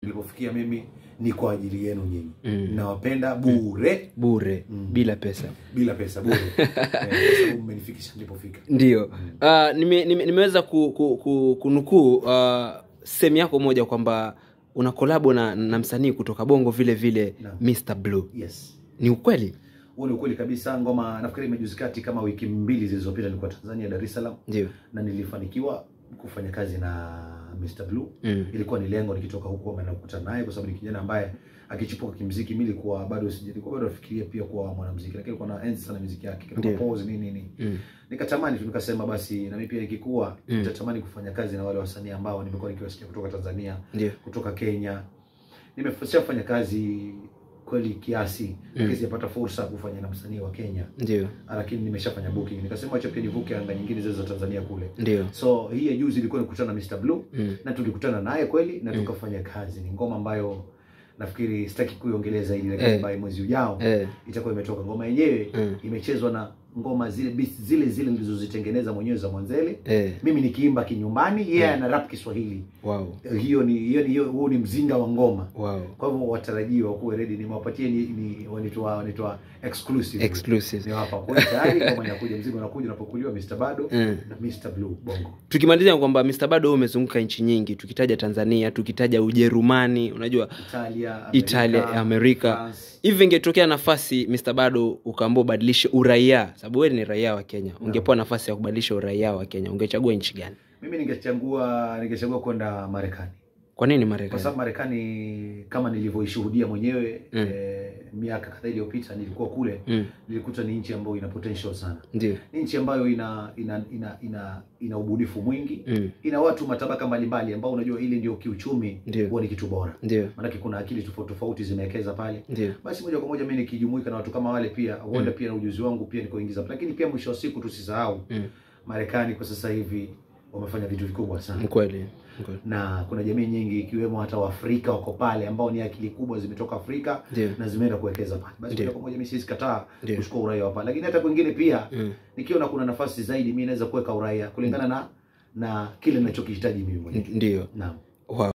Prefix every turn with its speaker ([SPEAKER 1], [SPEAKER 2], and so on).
[SPEAKER 1] nilipofikia mimi ni kwa ajili yenu nyinyi
[SPEAKER 2] Mm.
[SPEAKER 1] nawapenda bure
[SPEAKER 2] bure
[SPEAKER 1] Mm.
[SPEAKER 2] bila pesa
[SPEAKER 1] bila pesa bure Eh, kwa sababu mmenifikisha nilipofika
[SPEAKER 2] ndio uh, nime, nime, nimeweza ku, ku, ku, kunukuu uh, sehemu yako moja kwamba una kolabo na, na msanii kutoka bongo vile vile
[SPEAKER 1] Naam.
[SPEAKER 2] Mr Blue
[SPEAKER 1] yes
[SPEAKER 2] ni ukweli
[SPEAKER 1] huo ni ukweli kabisa ngoma nafikiri imejuzi kati kama wiki mbili zilizopita nilikuwa tanzania dar es salaam
[SPEAKER 2] ndio
[SPEAKER 1] na nilifanikiwa kufanya kazi na Mr Blue
[SPEAKER 2] mm.
[SPEAKER 1] ilikuwa ni lengo nikitoka huko ama nakutana naye kwa sababu ni kijana ambaye akichipuka kimziki mimi nilikuwa bado sijalikuwa bado nafikiria pia kuwa mwanamuziki lakini nilikuwa naenzi sana muziki yake kama
[SPEAKER 2] Ndio.
[SPEAKER 1] pose nini nini
[SPEAKER 2] Mm.
[SPEAKER 1] nikatamani tu nikasema basi na mimi pia nikikua
[SPEAKER 2] Mm.
[SPEAKER 1] nitatamani kufanya kazi na wale wasanii ambao nimekuwa nikiwasikia kutoka Tanzania
[SPEAKER 2] ndio
[SPEAKER 1] kutoka Kenya nimeshafanya kazi kweli kiasi lakini sijapata fursa ya kufanya na msanii wa Kenya
[SPEAKER 2] ndio
[SPEAKER 1] lakini nimeshafanya booking nikasema acha pia nivuke anga nyingine zile za Tanzania kule
[SPEAKER 2] ndio
[SPEAKER 1] so hii ya juzi ilikuwa nikutana na Mr Blue
[SPEAKER 2] mm.
[SPEAKER 1] na tulikutana naye kweli na tukafanya kazi ni ngoma ambayo nafikiri sitaki kuiongelea zaidi lakini
[SPEAKER 2] Eh.
[SPEAKER 1] ambayo mwezi ujao
[SPEAKER 2] eh.
[SPEAKER 1] itakuwa imetoka ngoma yenyewe
[SPEAKER 2] Mm.
[SPEAKER 1] imechezwa na ngoma zile beats zile zile nilizozitengeneza mwenyewe za Mwanzele
[SPEAKER 2] Eh.
[SPEAKER 1] mimi nikiimba kinyumbani yeye yeah, ana rap Kiswahili
[SPEAKER 2] wow
[SPEAKER 1] hiyo ni hiyo ni hiyo huo ni mzinga wa ngoma
[SPEAKER 2] wow
[SPEAKER 1] kwa hivyo watarajiwa kuwe ready nimewapatia ni, ni wanitoa wanitoa exclusive
[SPEAKER 2] exclusive
[SPEAKER 1] niwapa kwa tayari ngoma inakuja mzigo unakuja unapokuliwa Mr Bado
[SPEAKER 2] Mm.
[SPEAKER 1] na Mr Blue Bongo
[SPEAKER 2] tukimalizia kwamba Mr Bado wewe umezunguka nchi nyingi tukitaja Tanzania tukitaja Ujerumani unajua
[SPEAKER 1] Italia Amerika,
[SPEAKER 2] Italia, Amerika.
[SPEAKER 1] France.
[SPEAKER 2] hivi ingetokea nafasi Mr Bado ukaambia ubadilishe uraia sababu wewe ni raia wa Kenya ungepewa nafasi ya kubadilisha uraia wa Kenya ungechagua nchi gani
[SPEAKER 1] mimi ningechagua ningechagua kwenda Marekani
[SPEAKER 2] kwa nini
[SPEAKER 1] kwa
[SPEAKER 2] Marekani
[SPEAKER 1] sababu Marekani kama nilivyoishuhudia mwenyewe
[SPEAKER 2] Mm.
[SPEAKER 1] eh, miaka kadhaa iliyopita nilikuwa kule
[SPEAKER 2] mm.
[SPEAKER 1] nilikuta ni nchi ambayo ina potential sana
[SPEAKER 2] ndio
[SPEAKER 1] ni nchi ambayo ina ina ina ina, ina ubunifu mwingi
[SPEAKER 2] mm.
[SPEAKER 1] ina watu matabaka mbalimbali ambao unajua ili ndio kiuchumi
[SPEAKER 2] Ndio.
[SPEAKER 1] huwa ni kitu bora
[SPEAKER 2] ndio
[SPEAKER 1] maanake kuna akili tofauti tofauti zimewekeza pale
[SPEAKER 2] ndio
[SPEAKER 1] basi moja kwa moja mimi nikijumuika na watu kama wale pia huenda pia na ujuzi wangu pia nikoingiza lakini pia mwisho wa siku tusisahau
[SPEAKER 2] mm.
[SPEAKER 1] Marekani kwa sasa hivi wamefanya vitu vikubwa sana
[SPEAKER 2] mkweli mkweli
[SPEAKER 1] na kuna jamii nyingi ikiwemo hata Waafrika wako pale ambao ni akili kubwa zimetoka Afrika
[SPEAKER 2] Ndio.
[SPEAKER 1] na zimeenda kuwekeza pale. Basi
[SPEAKER 2] Ndio.
[SPEAKER 1] moja kwa moja mimi siwezi kataa
[SPEAKER 2] Ndio.
[SPEAKER 1] kuchukua uraia wa pale, lakini hata kwingine pia
[SPEAKER 2] mm.
[SPEAKER 1] nikiona kuna nafasi zaidi mimi naweza kuweka uraia kulingana na na kile ninachokihitaji mimi mwenyewe.
[SPEAKER 2] ndio
[SPEAKER 1] Naam.
[SPEAKER 2] wow.